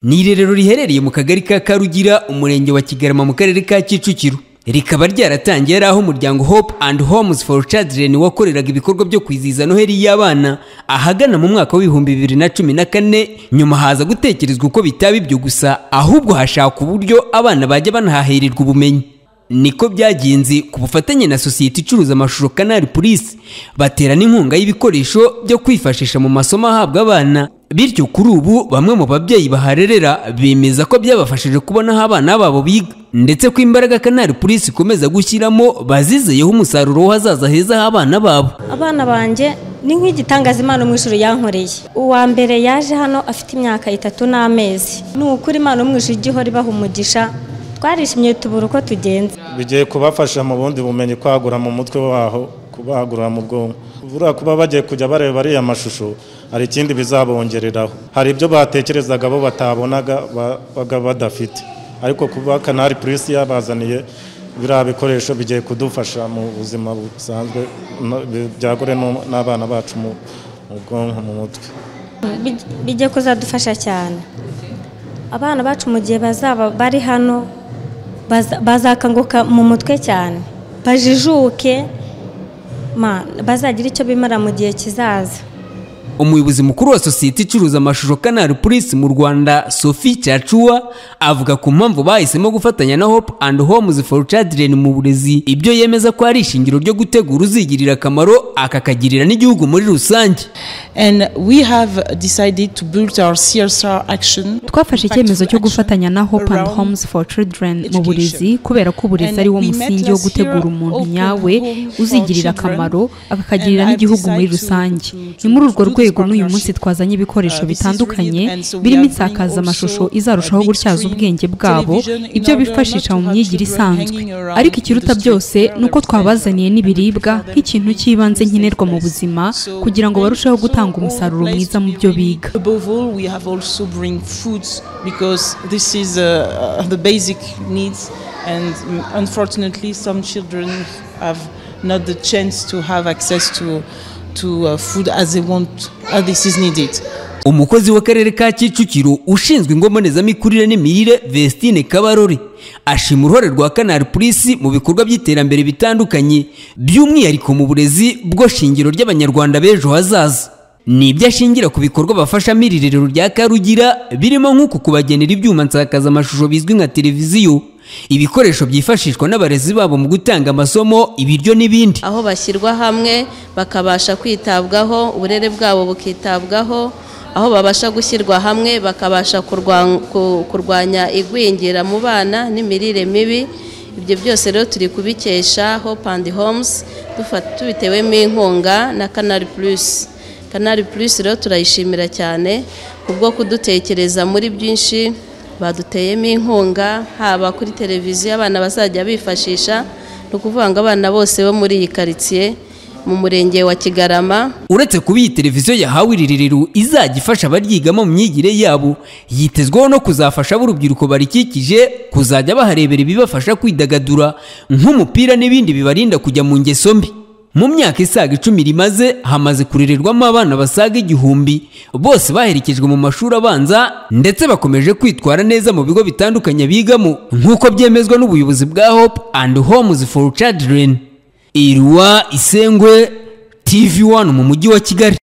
ni irerero riherereye mu kagari ka karugira umurenge wa kigarama mu karere ka kicukiro rikaba ryaratangiye ari aho umuryango hope and homes for children wakoreraga ibikorwa byo kwizihiza noheli y'abana ahagana mu mwaka w'ibihumbi bibiri na cumi na kane nyuma haza gutekerezwa uko bitaba ibyo gusa ahubwo hashakwa uburyo abana bajya banahahirirwa ubumenyi niko byagenze ku bufatanye na sosiyete icuruza amashusho kanari purisi batera n'inkunga y'ibikoresho byo kwifashisha mu masomo ahabwa abana bityo kuri ubu bamwe mu babyeyi baharerera bemeza ko byabafashije kubona aho abana babo biga ndetse ko imbaraga kanari purisi ikomeza gushyiramo bazizeyeho umusaruro w'ahazaza heza h'abana babo abana banjye ni nk'igitangaza imana mu ijoro yankoreye uwa mbere yaje hano afite imyaka itatu n'amezi ni ukuri imana mu ijoro ijya ihora ibaha umugisha twarishimye tubura uko tugenza bigiye kubafasha mu bundi bumenyi kwagura mu mutwe waho kubagura mu bwonko buriya kuba bagiye kujya bareba ariya mashusho hari ikindi bizabongereraho hari ibyo batekerezaga bo batabonaga babaga badafite ariko kuba kanari purisi yabazaniye biriya bikoresho bigiye kudufasha mu buzima busanzwe no- byagure no- n'abana bacu mu mu bwonko mu mutwe Bij- bijya kuzadufasha cyane abana bacu mu gihe bazaba bari hano baza- bazakanguka mu mutwe cyane bajijuke ma- bazagire icyo bimara mu gihe kizaza umuyobozi mukuru wa sosiyete icuruza amashusho kanari purisi mu rwanda sophie cyacuwa avuga ku mpamvu bahisemo gufatanya na hope and homes for children mu burezi ibyo yemeza ko ari ishingiro ryo gutegura uzigirira akamaro akakagirira n'igihugu muri rusange And we have decided to build our CSR action. twafashe icyemezo cyo gufatanya na hope and around homes for children mu education. burezi kubera ko uburezi And ari wo we met musingi wo last gutegura year umuntu open nyawe home for uzigirira children. akamaro akakagirira And I've n'igihugu muri decided to- rusange to- to ni muri urwo do this rwego n'uyu munsi partnership. twazanye ibikoresho Uh, this is really- bitandukanye and so we birimo are doing insakazamashusho also izarushaho a big gutyaza screen ubwenge bwabo television in ibyo order bifashisha not to mu have myigire children isanzwe hanging around ariko in the ikiruta street byose where ni uko there's twabazaniye nothing n'ibiribwa for them nk'ikintu to eat, cy'ibanze no nkenerwa mu place. buzima So kugira ngo then barusheho also gutanga all umusaruro place mwiza to mu be byo really- biga Above all, we have also bring foods because this is uh, uh, the basic needs, and mm, unfortunately, some children have not the chance to have access to to uh, food as they want, as this is needed. umukozi w'akarere ka kicukiro ushinzwe ingo mbonezamikurire n'imirire vestine kabarore ashima uruhare rwa kanari purisi mu bikorwa by'iterambere bitandukanye by'umwihariko mu burezi bwo shingiro ry'abanyarwanda b'ejo hazaza ni ibyo ashingira ku bikorwa bafashamo iri rerero rya karugira birimo nk'uku kubagenera ibyuma nsakazamashusho bizwi nka televiziyo ibikoresho byifashishwa n'abarezi babo mu gutanga amasomo ibiryo n'ibindi aho bashyirwa hamwe bakabasha kwitabwaho uburere bwabo bukitabwaho aho babasha gushyirwa hamwe bakabasha kurwa- ku- kurwanya igwingira mu bana n'imirire mibi ibyo byose rero turi kubikesha hope and homes dufa- tubitewemo inkunga na canal plus canal plus rero turayishimira cyane kubwo kudutekereza muri byinshi baduteyemo inkunga haba kuri televiziyo abana bazajya bifashisha ni ukuvuga ngo abana bose bo muri iyi karitsiye mu murenge wa kigarama uretse kuba iyi televiziyo yahawe iri rerero izajya ifasha abaryigamo mu myigire yabo yitezweho no kuzafasha b'urubyiruko barikikije kuzajya baharebera ibibafasha kwidagadura nk'umupira n'ibindi bibarinda kujya mu ngeso mbi mu myaka isaga icumi rimaze hamaze kurererwamo abana basaga igihumbi bose baherekejwe mu mashuri abanza ndetse bakomeje kwitwara neza mu bigo bitandukanye bigamo nk'uko byemezwa n'ubuyobozi bwa hope and homes for children irwa isengwe TV One mu mujyi wa Kigali